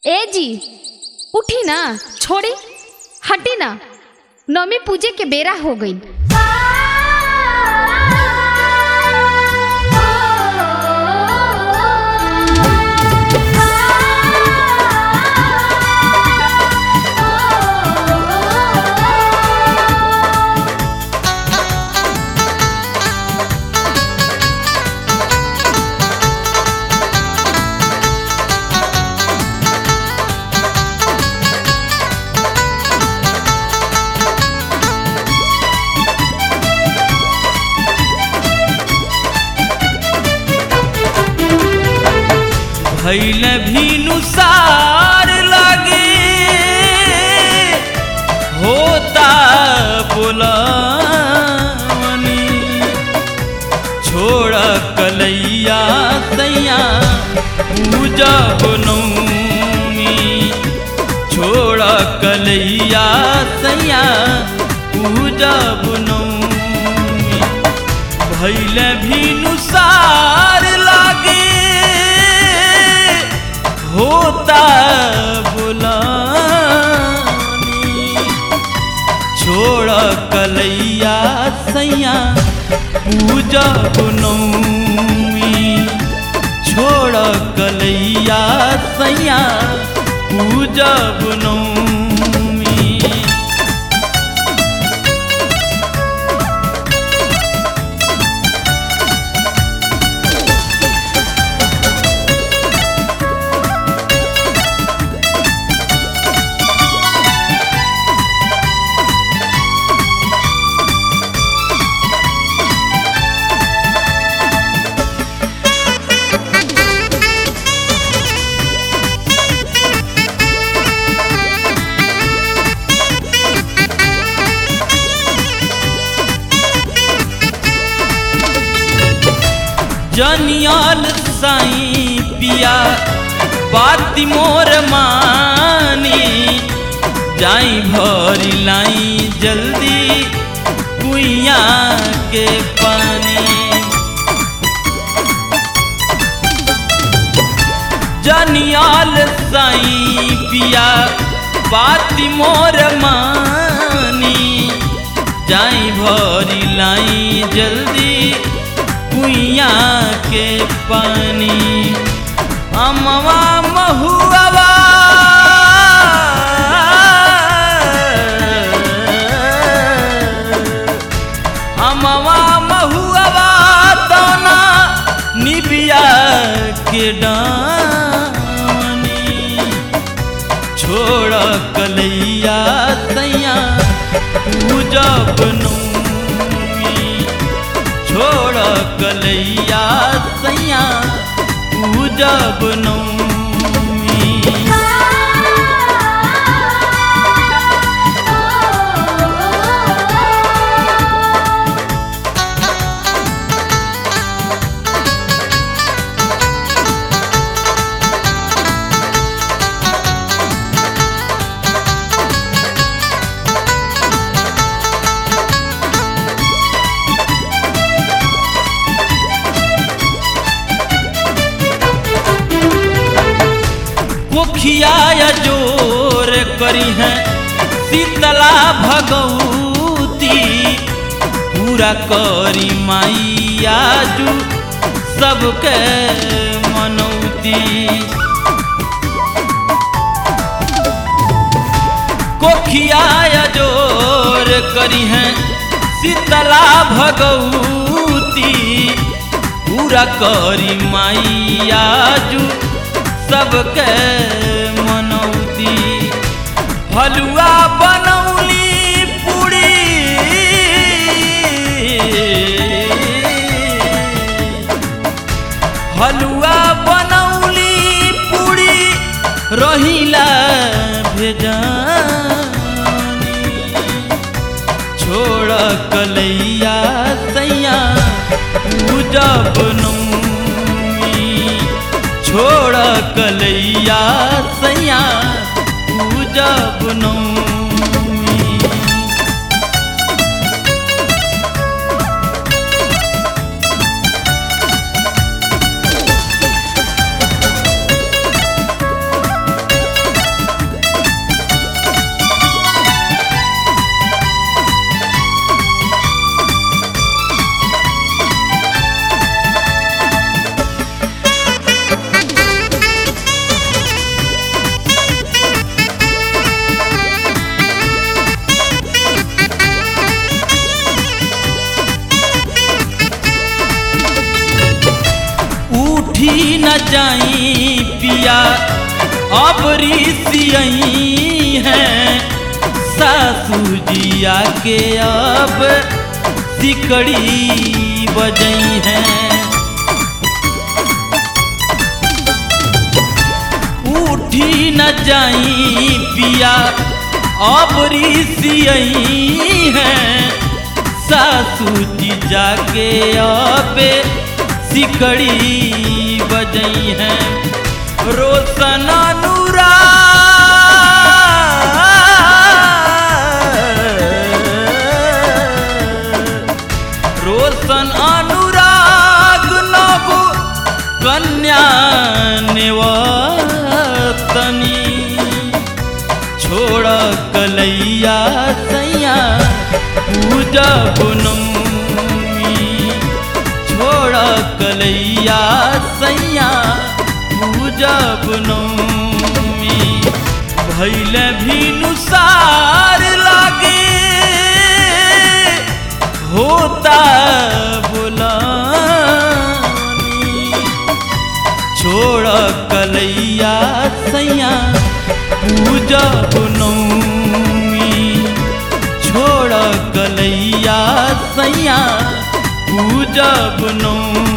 ए जी उठी ना छोड़ी हटी ना नौमी पूजे के बेरा हो गई भैल भीनुसार लगे होता बोलावनी छोड़ कलैया सैया पूजा बनौनी छोड़ कलैया सैया पूजा बनौनी भैल भीनुसार लागे होता बुलानी छोड़ कलैया सैया पूजा बनौमी छोड़ कलैया सैया पूजा बनौमी जनियाल साई पिया बाती मोर मानी जाई भरी लाई जल्दी कुइया के पानी जनियाल साई पिया बाती मोर मानी जाई भरी लाई जल्दी कुइया के पानी अमवा महुआ अमवा महुआ तना निबिया के डानी छोड़ कलैया सैया पूजा बनौमी छोड़ कलैया सैया पूजा बनौमी मुखिया जोर करी है शीतला भगवती पूरा करी माइया जू सबके मनौती कोखिया जोर करी है शीतला भगवती पूरा करी माइया जू सबके मनौती हलुआ बनौली पूरी हलुआ बनौली पूरी रहिला भेजानी छोड़ कलैया सैया पूजा बनौमी छोड़ कलैया सैया पूजा बनौमी न जाई पिया अब ऋषियई हैं सासू जिया के अब सिकड़ी बजई हैं उठी न जाई पिया अब ऋषियई हैं सासू जी जाके अब सिकड़ी बजई हैं रोशन अनुराग रोशन अनुराग नव कन्या निवतनी छोड़ कलैया सैया पूजा बनमी छोड़ कलैया सैया पूजा बनमी भैल भी नुसार लागे होता बुलानी छोड़ कलैया सैया पूजा बनौमी छोड़ कलैया सैया पूजा बनौमी